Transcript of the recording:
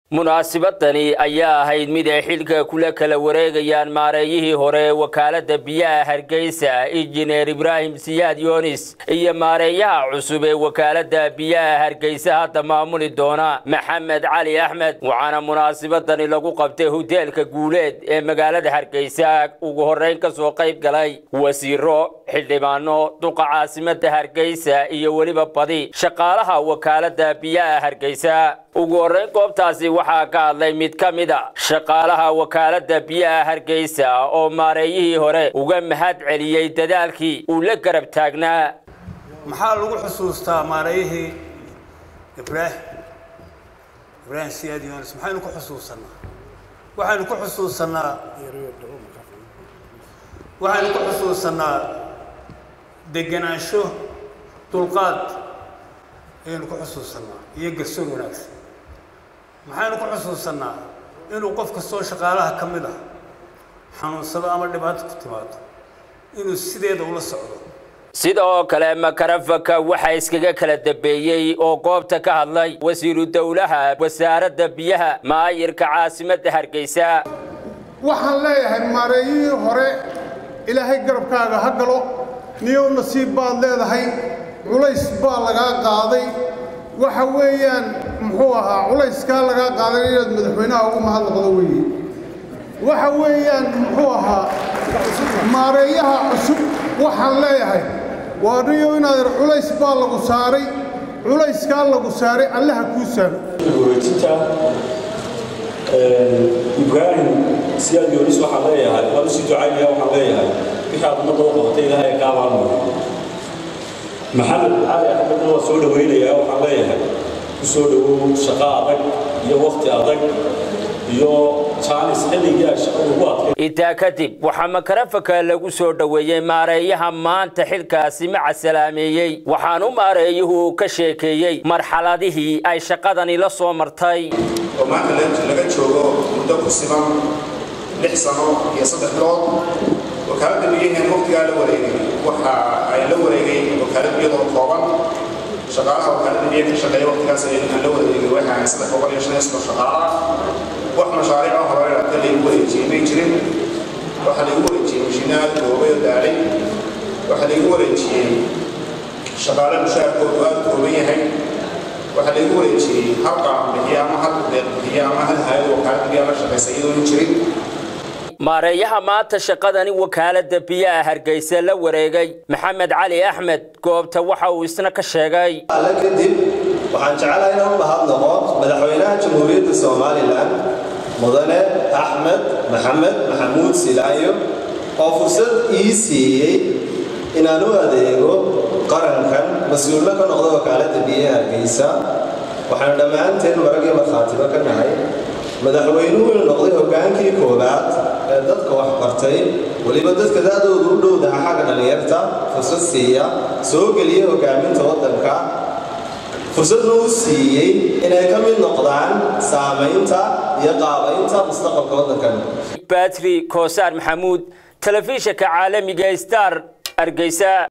munaasibadani ayaa ahayd mid ay xilka kula kala wareegayaan maareeyihii hore ee wakaalada biyaha hargeysa injineer ibraahim siyaad yoonis iyo maareeyaha cusub ee wakaalada biyaha hargeysa hadda maamuli doona maxamed cali axmed waxaana munaasibadani lagu qabtay hoteelka guuleed ee magaalada hargeysa ugu horeyn kasoo qayb galay wasiiro xildhibaano duqa caasimada hargeysa iyo weliba badi shaqaalaha wakaalada biyaha hargeysa ugu horeyn goobtaasi waxaa ka hadlay mid ka mid a shaqaalaha wakaalada biyaha hargeysa oo maareeyihii hore uga mahad celiyey dadaalkii uu la garab taagnaa maxaa lagu xusuustaa maareeyihii ibraahim ibraahim siyaad yoonis maxaynu ku xusuusanaa waxaynu ku xusuusanaa waxaynu ku xusuusanaa degenaansho dulqaad ayaynu ku xusuusanaa iyo garsoor wanaagsan maxaynu ku xusuusanaa inuu qof kastoo shaqaalaha ka mid ah xanuunsado ama dhibaato ku timaado inuu sideeda ula socdo sidoo kale makarafaka waxaa iskaga kala dambeeyey oo goobta ka hadlay wasiiru dowlaha wasaaradda biyaha maayirka caasimadda hargeysa waxaan leeyahay maareeyihii hore ilaahay garabkaaga ha galo niyow nasiib baad leedahay culays baa lagaa qaaday waxa weeyaan muxuu ahaa culayskaa lagaa qaaday inaad madaxweynaha ugu mahadnaqdo weeye waxa weeyaan muxuu ahaa maareeyaha cusub waxaan leeyahay waa niyow inaad culays baa lagu saaray culayskaa lagu saaray allaha kuu saaro wareejinta ibraahim siyaad yoonis waxaan leeyahay waan usii ducaynaya waxaan leeyahay wixii aad ummadda u qabatay ilaahay kaa maalmay maxamed cali axmedna waa soo dhawaynayaa waxaan leeyahay ku soo dhowow shaqo adag iyo wakti adag iyo jaanis xilligii ay shaqadu ugu adkay intaa kadib waxaa makarafaka lagu soo dhoweeyey maareeyaha maanta xilkaasi maca salaameeyey waxaanu maareeyuhu ka sheekeeyey marxaladihii ay shaqadani la soo martay oo maanta laga joogo muddo ku siman lix sano iyo saddex bilood wakaaladda biyaheen waqtigaa la wareegay waxa ay la wareegay wakaalad biyadoo kooban shaqaalaha wakaaladda biyaha ka shaqeeya waqtigaas aan la wareegay waxa ay saddex boqol iyo shan iyo soddon shaqaala wax mashaariica hore hadda laygu wareejiyey may jirin waxaa laygu wareejiyey mashiinaad goobay oo daalay waxaa laygu wareejiyey shaqaale mushaarkoodu aad u kooban yahay waxaa laygu wareejiyey hal qaam bixiya ama hal deeq bixiya ama hal hayad wakaaladda biyaha la shaqeysa iyadoon jirin maareeyaha maanta shaqadani wakaalada biyaha hargeysa la wareegay maxamed cali axmed goobta waxa uu isna ka sheegay alle kadib waxaan jecelahay inaan u mahadnaqo madaxweynaha jamhuuriyadda somalilan mudane axmed maxamed maxamuud silaayo oo fursad ii siiyey inaan u adeego qarankan mas-uulna ka noqdo wakaaladda biyaha hargeysa waxaanu dhammaanteen maragii markhaatiba ka nahay madaxweynuhu inuu noqday hoggaankii koowaad ee dadka wax bartay weliba dadka da-doodu u dhowdaha xagga dhallinyarta fursad siiya soo geliya hoggaaminta waddanka fursadna u siiyey inay ka mid noqdaan saamaynta iyo qaabaynta mustaqbalka waddankan batri koosaar maxamuud telefishinka caalamiga star hargeysa